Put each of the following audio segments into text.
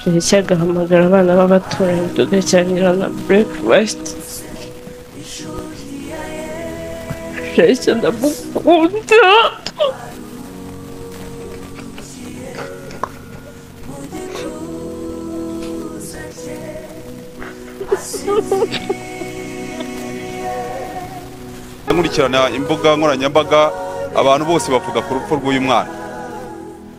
Feliki agahamagara abana b'abaturanyi tugasangira na breakfast Jason ndamukunda nkurikirana imbuga nkoranyambaga abantu bose bavuga ku rupfu rw'uyu mwana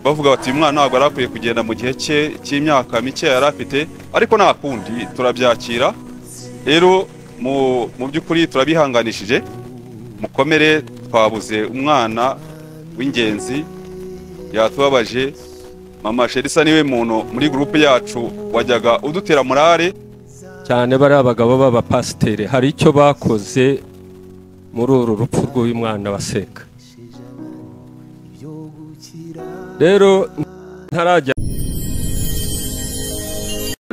bavuga bati uyu mwana ntabwo yari akwiye kugenda mu gihe cye cy'imyaka mike yari afite ariko nta kundi turabyakira rero mu mu by'ukuri turabihanganishije mukomere twabuze umwana w'ingenzi yatubabaje mama sherisa niwe muntu muri gurupe yacu wajyaga udutera morale cyane bariya bagabo b'abapasiteri hari icyo bakoze muri uru rupfu rw'uyu mwana waseka rero ntarajya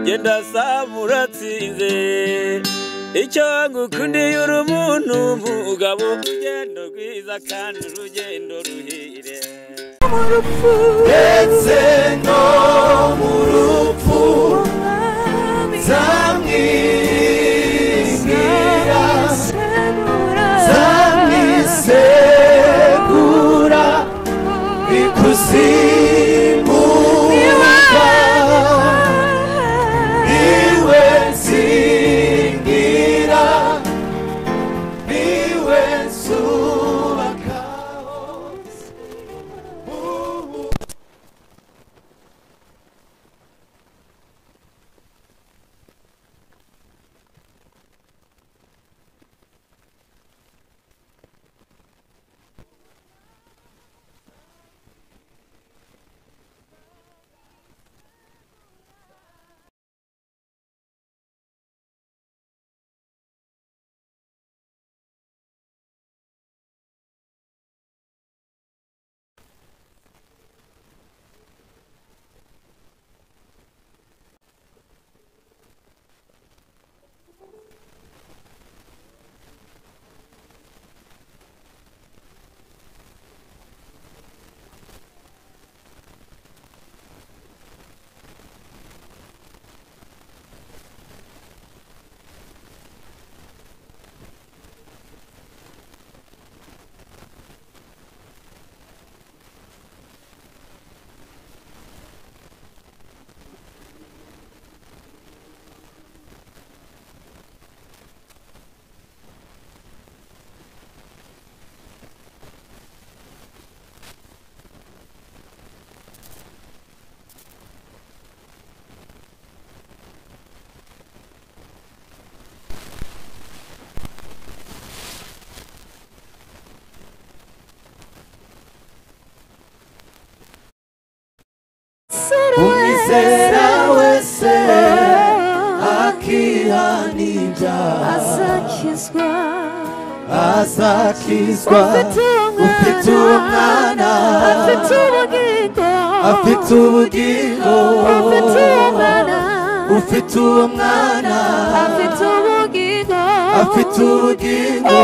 genda samuratsinze icyo ngukundiye uri umuntu mugabo urugendo rwiza kandi urugendo ruhire ndetse no mu rupfu zamwibwira zamwisegura ikuzimu niwe zingira niwe subakaho umwizera wese akihanija azakizwa azakizwa ufite umwana afite ubugingo afite ubugingo afite umwana ufite umwana afite ubugingo afite ubugingo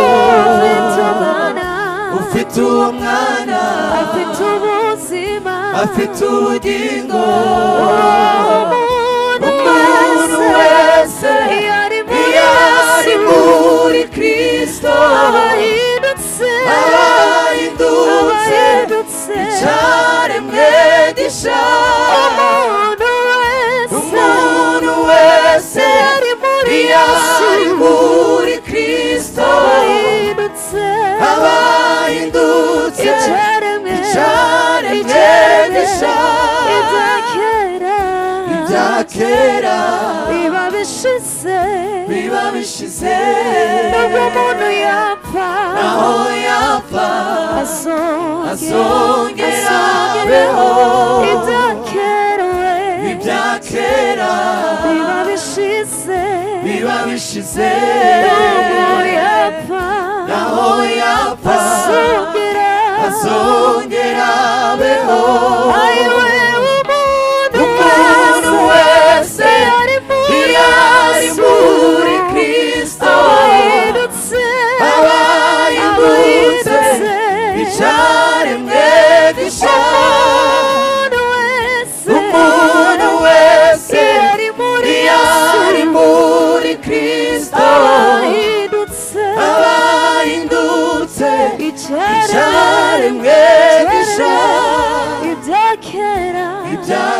afite umwana ufite umwana afite ubuzima afite ubugingo umuntu wese iyo ari muri iyo ari muri Yesu kristo abahindutse abahindutse abahindutse icyaremwe gishaka umuntu wese umuntu wese ari muri iyo ari muri kristo abahindutse abahindutse icyaremwe icyaremwe gishaka ibya kera ibya kera biba bishize biba bishize nubwo umuntu yapfa aho yapfa azongera azongera azongeraho abeho. ibya kera we ibya kera biba bishize biba bishize nubwo yapfa naho yapfa azongera azongera abeho ayiwe umuntu umuntu wese ari muri iyo ari Yesu. muri kristo abahindutse abahindutse icyaremwe gishaka umuntu wese umuntu wese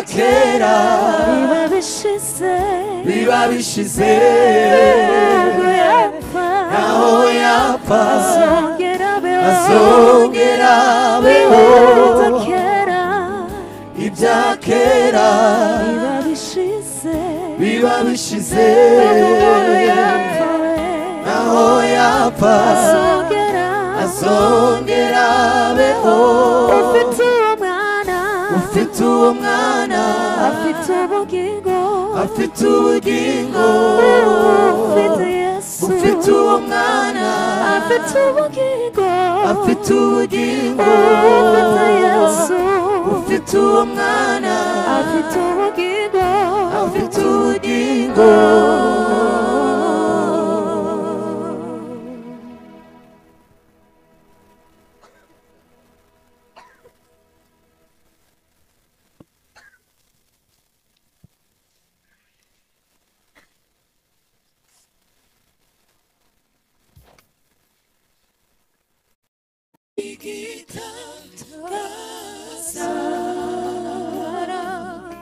kera biba bishize biba bishize ntabwo yapfa aho yapfa azongera abeho azongera abeho biba kera ibya kera biba bishize biba bishize umuntu yapfa we aho yapfa azongera azongera abeho ufite umwana ufite uwo mwana afite ubugingo afite ubugingo ufite yesu ufite uwo mwana afite ubugingo afite ubugingo ufite yesu ufite uwo mwana afite ubugingo afite ubugingo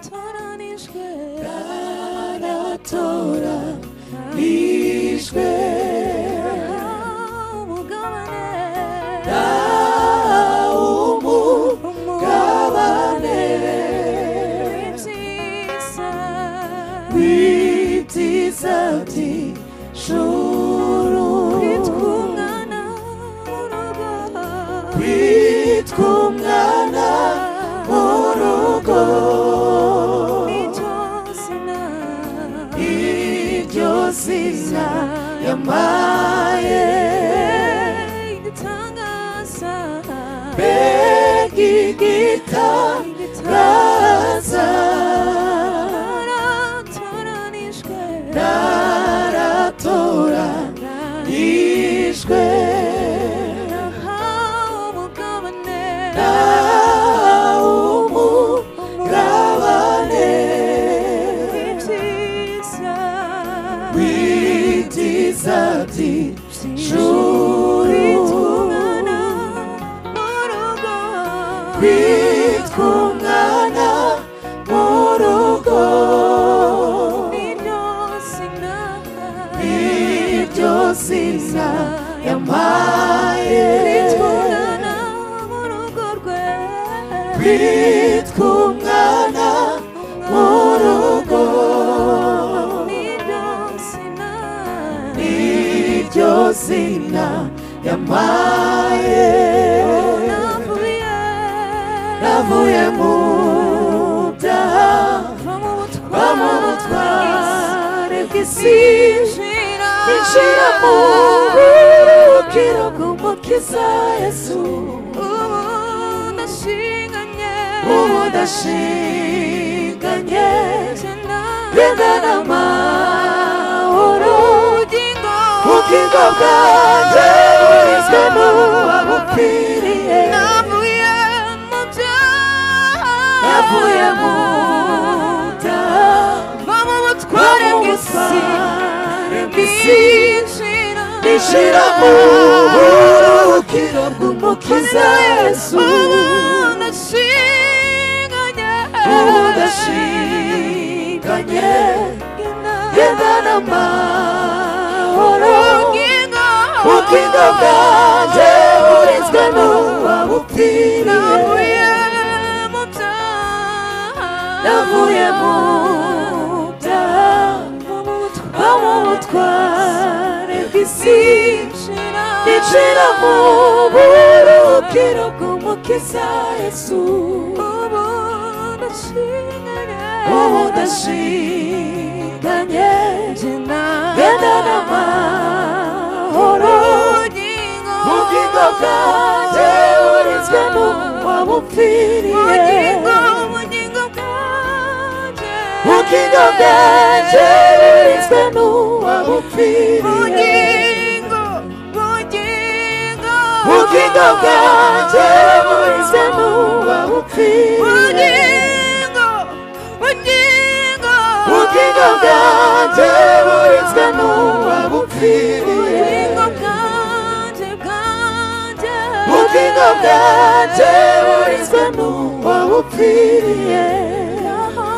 Toranijwe aratora nishwe umugabane umugabane w'ibyiza wibyiza ati shuru witwa umwana w'urugo witwa umwana w'urugo n'icyo zina iryo zina yamaye igitangaza mbega igitangaza naratoranijwe naratora nishwe nahawe umugabane nawe umugabane w'ibyiza wibyiza ati shuru witwa umwana w'urugo witwa umwana mu rugo n'iryo zina iryo zina yamaye witwa umwana w'urugo rwe witwa umwana mu rugo n'iryo zina iryo zina yamaye navuye navuye mu byaha va mu va mu butware bw'isi Injira mu bubwira bw'umukiza Yesu Ubu ndashinganye Renda n'amahoro Ubugingo bwanjye burizwe mu babupfiriye Navuye mu byaha butware bw'ubutware bw'isi bw'isi Nishira mu burukiro bw'umukiza Yesu Ubu ndashinganye Genda n'amahoro Ubugingo bwanjye burinzwe n'uwabupfiriye Navuye mu byaha Va mu butware bw'isi Nichira muburu kiro kumukisa Yesu Ubu ndashinganye Genda n'amahoro Ubugingo bwanjye burinzwe n'uwabupfiriye Ubugingo bwanjye burinzwe n'uwabupfiriye Ubugingo bwanjye burinzwe n'uwabupfiriye Ubugingo bwanjye burinzwe n'uwabupfiriye Ubugingo bwanjye burinzwe n'uwabupfiriye ngaho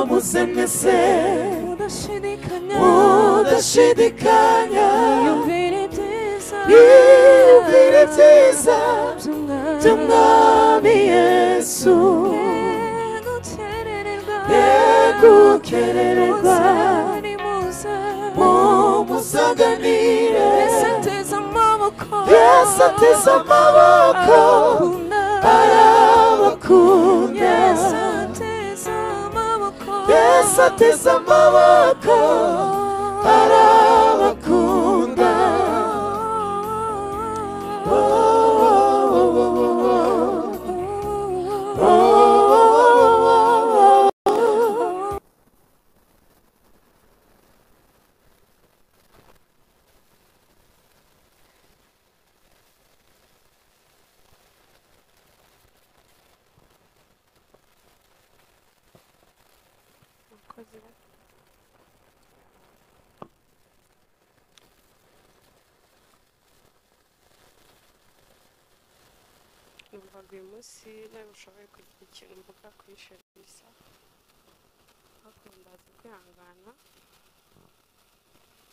musemese udashidikanya mudashidikanya yumvire ibyiza yiyumvire ibyiza by'umwami by'umwami yesu yegukererwa yegukererwa muze mumusaganire mbese ateze amaboko yesu ateze amaboko arabakunda arabakunda yesu ateze amaboko yesu ateze amaboko arabakunda Oh, oh, oh, oh, oh. Oh, oh, oh, oh, oh. numvaga uyu munsi nawe ushoboye kugira ikintu mvuga kuri sherisa ariko ndaza kwihangana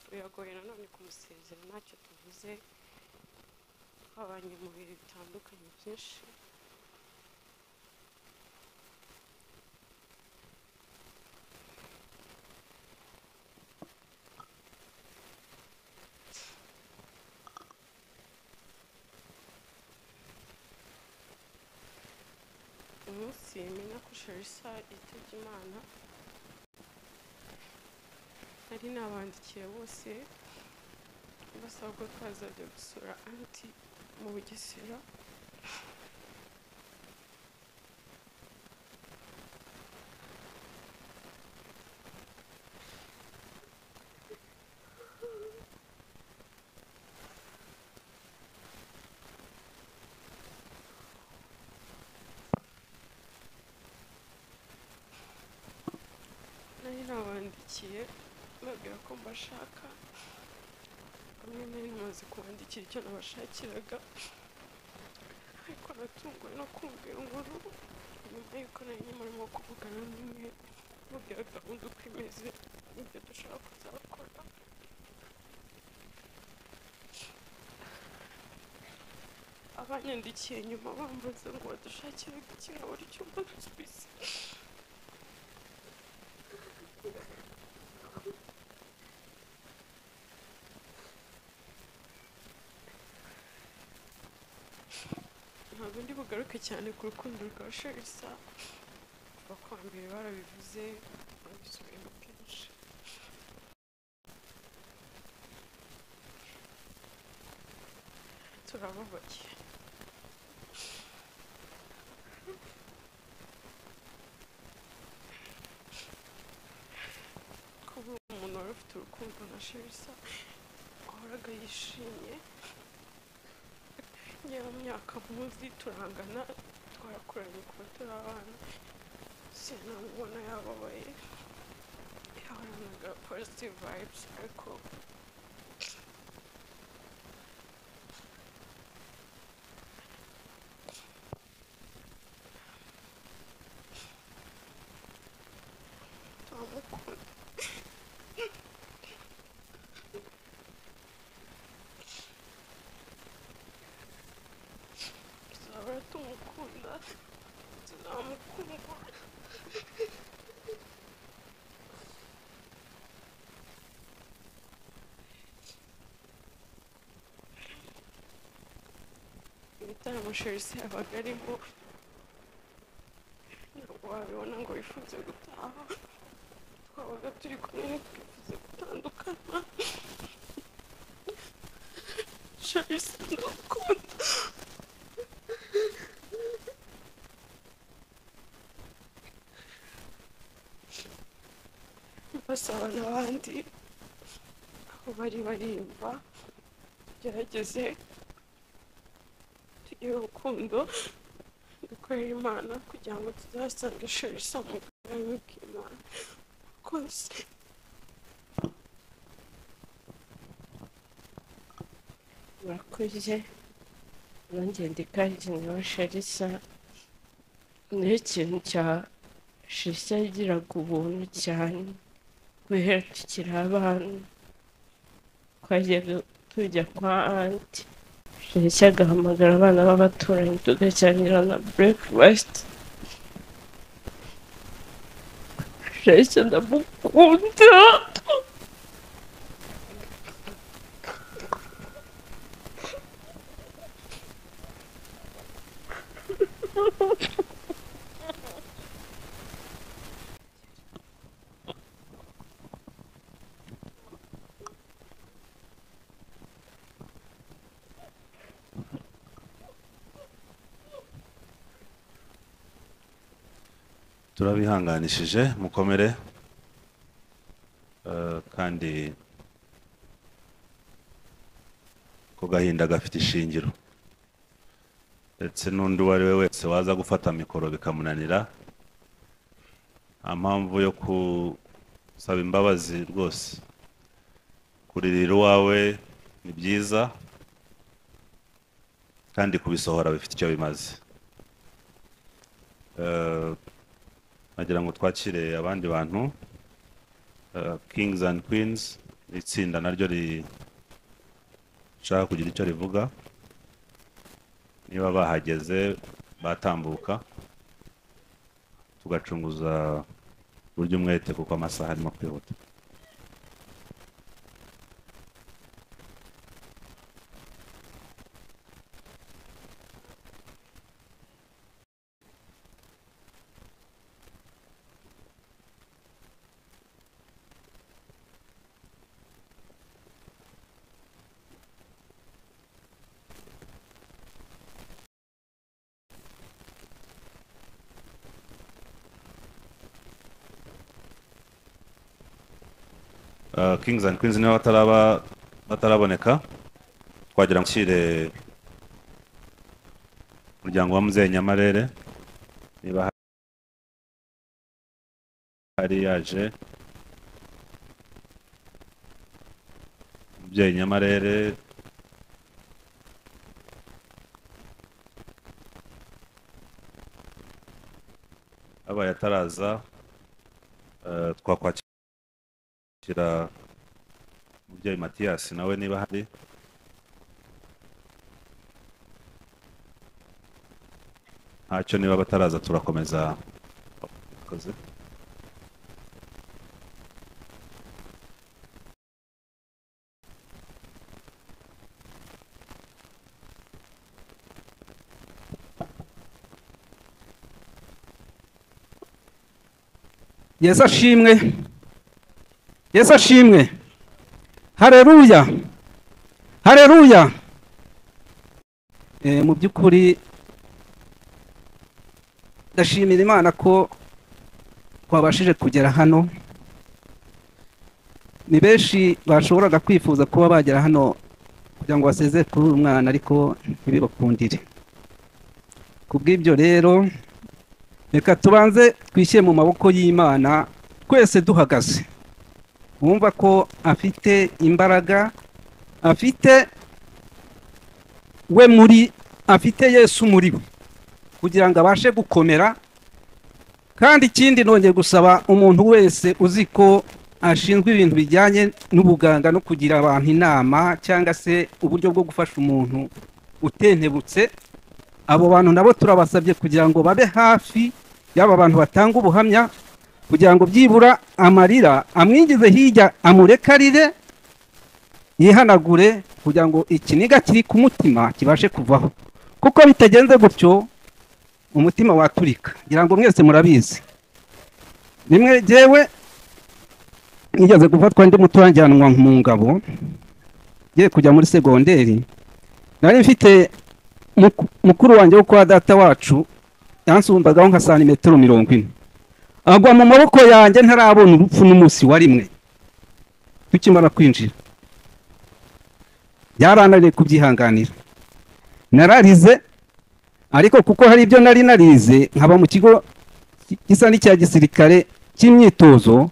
biragoye nanone kumusezera ntacyo tuvuze twabanye mu bihe bitandukanye byinshi umunsi menya ko sherisa yitabye imana nari nabandikiye bose basaba ko twazajya gusura anti mu bugesera nari nabandikiye babwira ko mbashaka bamwe nari namaze kubandikira icyo nabashakiraga ariko natunguwe no kumva iyo nkuru nyuma y'uko nari nyamurimo kuvugana n'umwe mubwira gahunda uko imeze n'ibyo dushaka kuzakora abanyandikiye nyuma bambaza ngo badushakire ikirahuri cy'umba kibisi ntabwo ndi bugaruke cyane ku rukundo rwa sherisa abakurambere barabivuze babisubiyemo kenshi turababaye kuba umuntu wari ufite urukundo na sherisa wahoraga yishimye nyuma myaka muzi turangana twarakuranye kuba turi abana sinamubona yababaye yahoranaga positive vibes ariko turamukunda tuzahora tumukunda tuzamukunda ibitaramo sherisi yabaga arimo ntabwo wabibona ngo wifuze gutaha twabaga turi kumwe twifuze gutandukana sherisi ndakunda basaba n'abandi aho bari barimba gerageze tugire urukundo dukorera imana kugira ngo tuzasange sherisa mu bwami bw'imana rwose murakoze urangende kandi nawe sharisa niyo kintu cya shishya yagiraga ubuntu cyane guhera tukiri abana twajyaga tujya kwa anti shishya agahamagara abana b'abaturanyi tugasangira na burekifasiti shishya ndamukunda turabihanganishije mukomere Eh, kandi ko gahinda gafite ishingiro ndetse n'undi uwo ari we wese waza gufata mikoro bikamunanira nta mpamvu yo gusaba imbabazi rwose kuririra uwawe ni byiza kandi kubisohora bifite icyo bimaze Eh, nagira ngo twakire abandi bantu eh, kings and queens itsinda naryo rishaka kugira icyo rivuga niba bahageze batambuka tugacunguza burya umwete kuko amasaha arimo kwihuta Uh, Kings and Queens niba bataraba bataraboneka twagira ngo nshyire umuryango wa muzehe Nyamarere niba ha- hari yaje umubyeyi Nyamarere abaye ataraza uh, twakwakira kwakira umubyeyi matiyasi nawe niba hari ntacyo niba bataraza turakomeza Murakoze. yesu ashimwe yesu ashimwe hareruya hareruya Eh, mu by'ukuri ndashimira imana ko twabashije kugera hano ni benshi bashoboraga kwifuza kuba bagera hano kugira ngo basezere kuri uyu mwana ariko ntibibakundire ku bw'ibyo rero reka tubanze twishyire mu maboko y'imana twese duhagaze wumva ko afite imbaraga afite we muri afite yesu muri we kugira ngo abashe gukomera kandi ikindi nongeye gusaba umuntu wese uzi ko ashinzwe ibintu bijyanye n'ubuganga no kugira abantu inama cyangwa se uburyo bwo gufasha umuntu utentebutse abo bantu nabo turabasabye kugira ngo babe hafi y'aba bantu batanga ubuhamya kugira ngo byibura amarira amwinjize hirya amurekarire yihanagure kugira ngo ikiniga kiri ku mutima kibashe kuvaho kuko bitagenze gutyo umutima waturika ngira ngo mwese murabizi rimwe jyewe nigeze gufatwa ndi muto wanjyanwa mu ngabo ngiye kujya muri segonderi nari mfite muku- mukuru wanjye wo kwa data wacu yansumbagaho nka santimetero mirongo ine agwa mu maboko yanjye ntarabona urupfu n'umunsi wa rimwe tukimara kwinjira byarananiye kubyihanganira nararize ariko kuko hari ibyo nari narize nkaba mu kigo ki- gisa n'icya gisirikare cy'imyitozo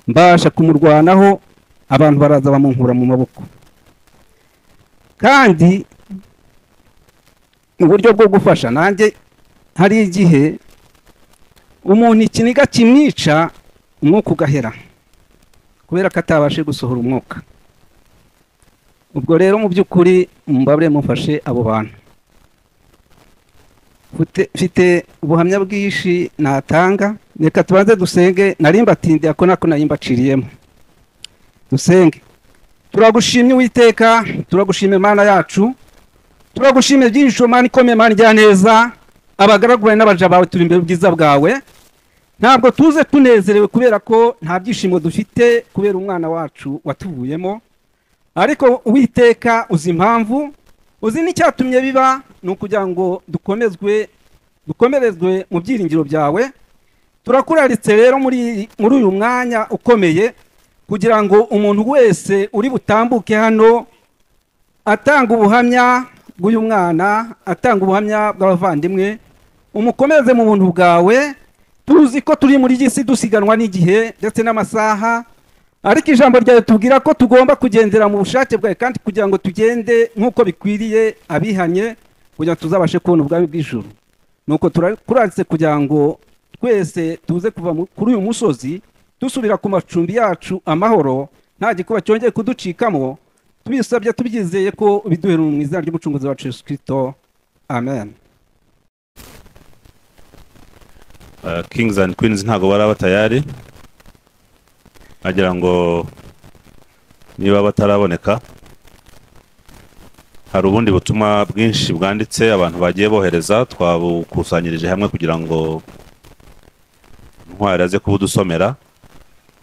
mbasha kumurwanaho abantu baraza bamunkura mu maboko kandi mu buryo bwo gufasha nanjye hari igihe umuntu ikiniga kimwica umwuka ugahera kubera ko atabashe gusohora umwuka ubwo rero mu by'ukuri mubabure mufashe abo bantu Mfite- mfite ubuhamya bwinshi natanga reka tubanze dusenge nari mbatindiye ako nako nari mbaciriyemo dusenge turagushimye uwiteka turagushima imana yacu turagushimiye byinshi mani ikomeye mani rya neza abagaragu bawe n'abaja bawe turi imbere ubwiza bwawe ntabwo tuze tunezerewe kubera ko nta byishimo dufite kubera umwana wacu watuvuyemo ariko uwiteka uzi impamvu uzi n'icyatumye biba ni ukugira ngo dukomezwe dukomerezwe mu byiringiro byawe turakuraritse rero muri iyi- muri uyu mwanya ukomeye kugira ngo umuntu wese uri butambuke hano atanga ubuhamya bw'uyu mwana atanga ubuhamya bw'abavandimwe umukomeze mu buntu bwawe tuzi ko turi muri iyi si dusiganwa n'igihe ndetse n'amasaha ariko ijambo ryawe tubwira ko tugomba kugendera mu bushake bwawe kandi kugira ngo tugende nk'uko bikwiriye abihanye kugira ngo tuzabashe kubona ubwami bw'ijuru nuko turakuratse kugira ngo twese tuze kuva mu- kuri uyu musozi dusubira ku macumbi yacu amahoro nta gikuba cyongeye kuducikamo tubisabye tubyizeye ko biduhera mu izina ry'umucunguzi wacu Yesu Kristo amen Uh, Kings and Queens ntago baraba tayari nagira ngo niba bataraboneka hari ubundi butumwa bwinshi bwanditse abantu bagiye bohereza twabukusanyirije hamwe kugira ngo ntwari aze kubudusomera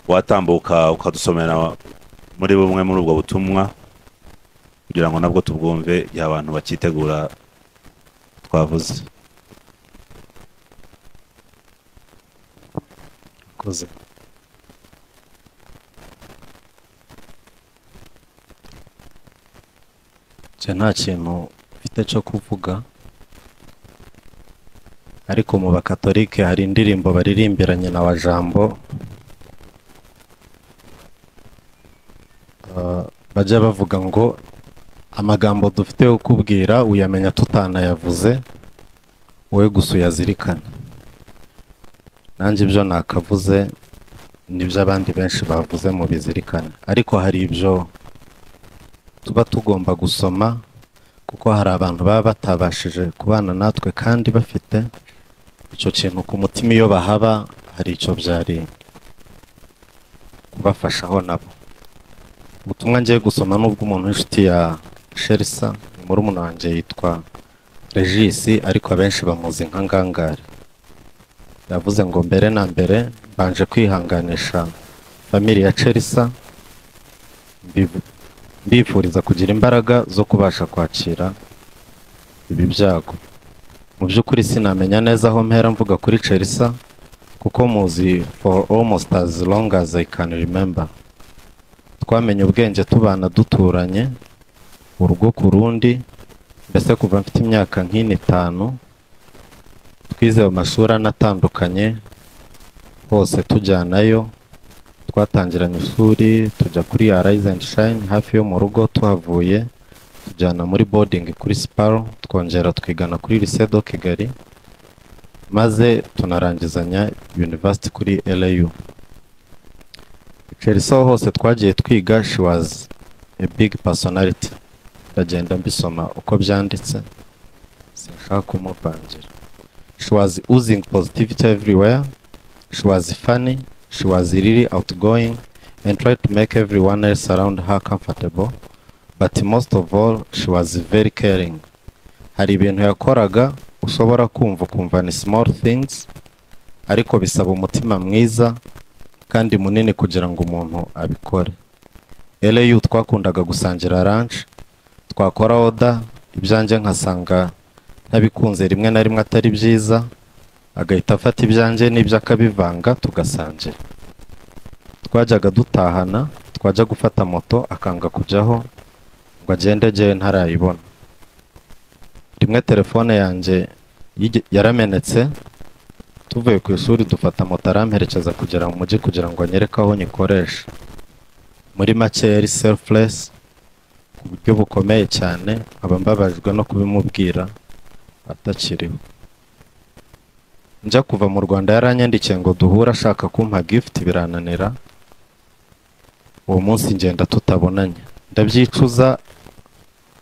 watambuka ukadusomera muri bumwe muri ubwo butumwa kugira ngo nabwo tubwumve igihe abantu bakitegura twavuze Koze. nje nta kintu mfite cyo kuvuga ariko mu bakatolike hari indirimbo baririmbiranye na wa jambo Ah, bajya bavuga ngo amagambo dufite yo kubwira uyamenya tutanayavuze wowe gusa uyazirikane nanjye ibyo nakavuze nibyo abandi benshi bavuze mu bizirikane ariko hari ibyo tuba tugomba gusoma kuko hari abantu baba batabashije kubana natwe kandi bafite icyo kintu ku mutima iyo bahaba hari icyo byari kubafashaho nabo ubutumwa ngiye gusoma n'ubwo umuntu w'inshuti ya sherisa ni murumuna wanjye yitwa regisi ariko abenshi bamuzi nka ngangare yavuze ngo mbere na mbere mbanje kwihanganisha famili ya sherisa mbivu- mbifuriza kugira imbaraga zo kubasha kwakira ibi byago mu by'ukuri sinamenya neza aho mpera mvuga kuri Chelsea kuko muzi for almost as long as I can remember twamenye ubwenge tubana duturanye urugo ku rundi mbese kuva mfite imyaka nk'ine itanu twize mu mashuri anatandukanye hose tujyanayo twatangiranye ishuri tujya kuri ya Rise and Shine hafi yo mu rugo tuhavuye tujyana muri boarding kuri Sparo twongera twigana kuri Lycée de Kigali maze tunarangizanya University kuri LAU Chelsea aho hose twagiye twiga she was a big personality ndagenda mbisoma uko byanditse sinshaka kumuvangira she was using positivity everywhere She was funny, she was really outgoing, and tried to make everyone else around her comfortable. But most of all, she was very caring. Hari ibintu yakoraga ushobora kumva ukumva ni small things, ariko bisaba umutima mwiza kandi munini kugira ngo umuntu abikore. LAU twakundaga gusangira lunch, twakora oda, ibyanjye nkasanga ntabikunze rimwe na rimwe atari byiza, agahita afata ibyanjye n'ibyo akabivanga tugasangira twajyaga dutahana twajya gufata moto akanga kujyaho ngo agende agere ntarayibona rimwe telefone yanjye yige- yaramenetse tuvuye ku ishuri dufata moto aramperekeza kugera mu mujyi kugira ngo anyereke aho nyikoresha muri make yari selfless ku buryo bukomeye cyane nkaba mbabajwe no kubimubwira atakiriho njya kuva mu rwanda yaranyandikiye ngo duhure ashaka kumpa gifuti birananira uwo munsi ngenda tutabonanye ndabyicuza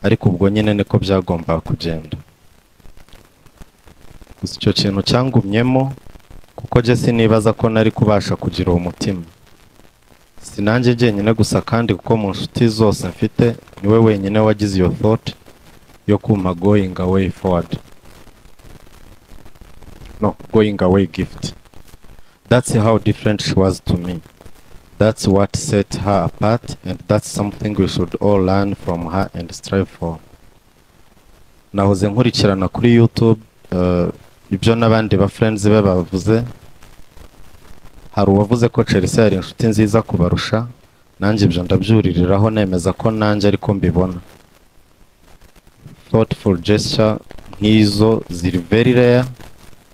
ariko ubwo nyine niko byagombaga kugenda gusa icyo kintu cyangumyemo kuko njye sinibaza ko nari kubasha kugira uwo mutima si nanjye jyenyine gusa kandi kuko mu nshuti zose mfite niwe wenyine wagize iyo thought yo kuma going away forward no going away gift that's how different she was to me that's what set her apart and that's something we should all learn from her and strive for nahoze nkurikirana kuri youtube eh, ibyo n'abandi ba friends be bavuze hari uwavuze ko Chelsea yari inshuti nziza kubarusha nanjye ibyo ndabyuririraho nemeza ko nanjye ariko mbibona thoughtful gesture nk'izo ziri very rare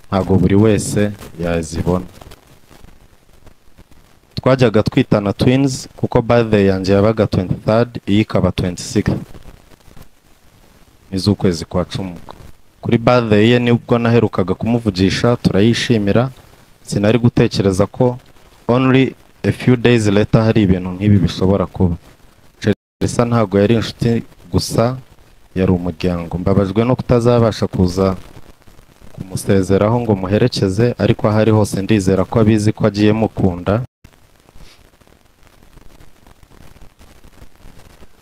ntabwo buri wese yazibona twajyaga twitana twins kuko birthday yanjye yabaga 23 iyi ikaba 26 n'iz'ukwezi kwa cumi kuri birthday ye nibwo naherukaga kumuvugisha turayishimira sinari gutekereza ko only a few days later hari ibintu nk'ibi bishobora kuba Chelsea ntabwo yari inshuti gusa yari umuryango mbabajwe no kutazabasha kuza kumusezeraho ngo muherekeze ariko aho ari hose ndizera ko abizi ko agiye mukunda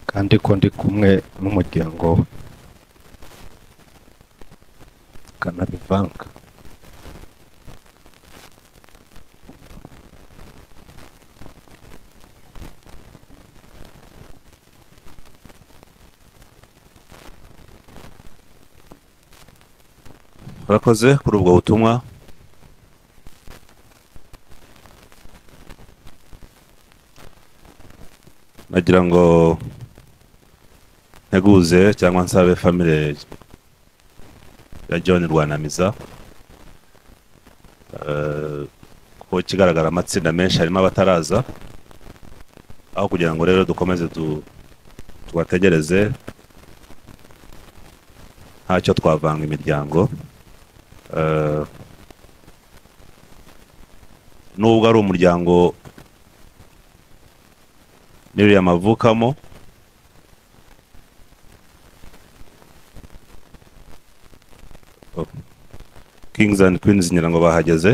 kandi ko ndi kumwe n'umuryango we kanabivanga urakoze kuri ubwo butumwa nagira ngo nteguze cyangwa nsabe famire ya john rwanamiza Eh, ko ikigaragara amatsinda menshi harimo abataraza aho kugira ngo rero dukomeze tu- tubategereze ntacyo twavanga imiryango Eh, nubwo ari umuryango n'iriya mavukamo kings and queens ngira ngo bahageze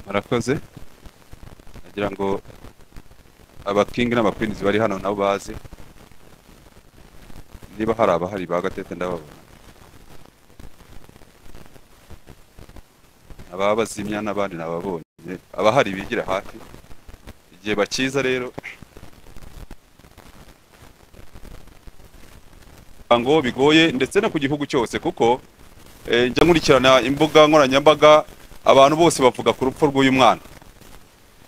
murakoze nagira ngo abakingi n'abakwinizi bari hano nabo baze niba hari abahari ba gatete ndababona ababazimya n'abandi nababonye abahari bigira hafi igihe bakiza rero ngo bigoye ndetse no ku gihugu cyose kuko eh, njya nkurikirana imbuga nkoranyambaga abantu bose bavuga ku rupfu rw'uyu mwana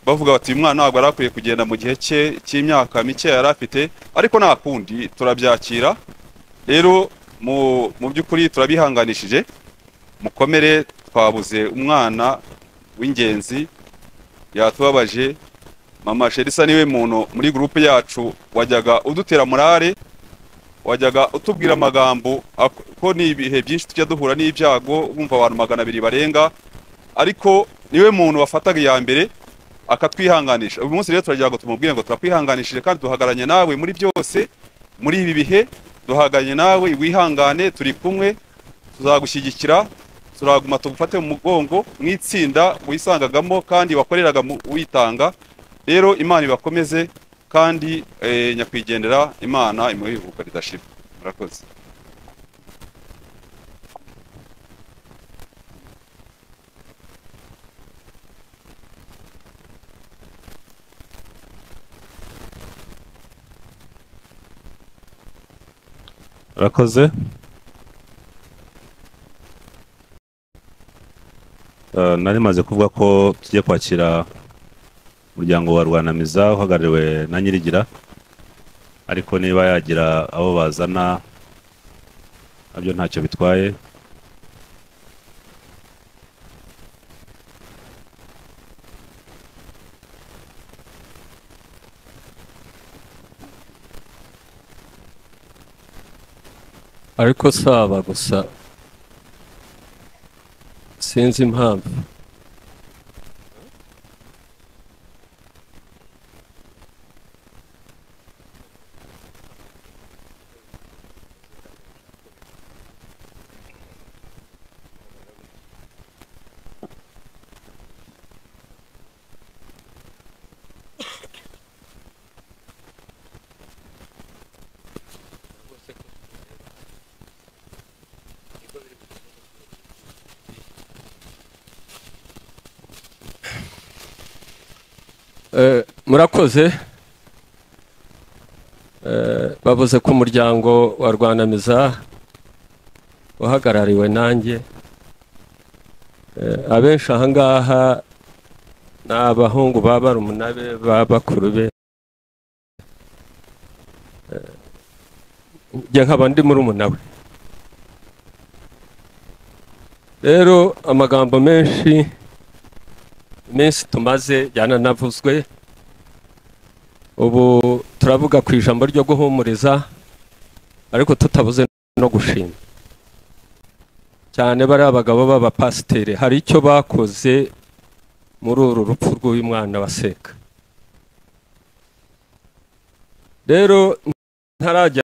bavuga bati uyu mwana ntabwo yari akwiye kugenda mu gihe cye cy'imyaka mike yari afite ariko nta kundi turabyakira rero mu mu by'ukuri turabihanganishije mukomere twabuze umwana w'ingenzi yatubabaje mama sherisa niwe muntu muri gurupe yacu wajyaga udutera morale wajyaga utubwira amagambo ak- ko ni ibihe byinshi tujya duhura n'ibyago wumva abantu magana abiri barenga ariko niwe muntu wafataga iya mbere akatwihanganisha uyu munsi rero turagira ngo tumubwire ngo turakwihanganishije kandi duhagaranye nawe muri byose muri ibi bihe duhagaranye nawe wihangane turi kumwe tuzagushyigikira turaguma tugufate mu mugongo mu itsinda wisangagamo kandi wakoreraga mu- witanga rero imana ibakomeze kandi eh, nyakwigendera imana imuhe iruhuko ridashira murakoze urakoze Eh, nari maze kuvuga ko tugiye kwakira umuryango wa rwanamiza uhagarariwe na nyirigira ariko niba yagira abo bazana nabyo ntacyo bitwaye ariko saba gusa sinzi impamvu Eh, murakoze Eh, bavuze ko umuryango wa rwanamiza uhagarariwe nanjye Eh, abenshi ahangaha ni abahungu ba barumunabe ba bakuru be Eh, njye nkaba ndi murumuna we rero amagambo menshi iminsi tumaze yananavuzwe ubu turavuga ku ijambo ryo guhumuriza ariko tutabuze no gushima cyane bariya bagabo b'abapasiteri hari icyo bakoze muri uru rupfu rw'uyu mwana waseka rero ntarajya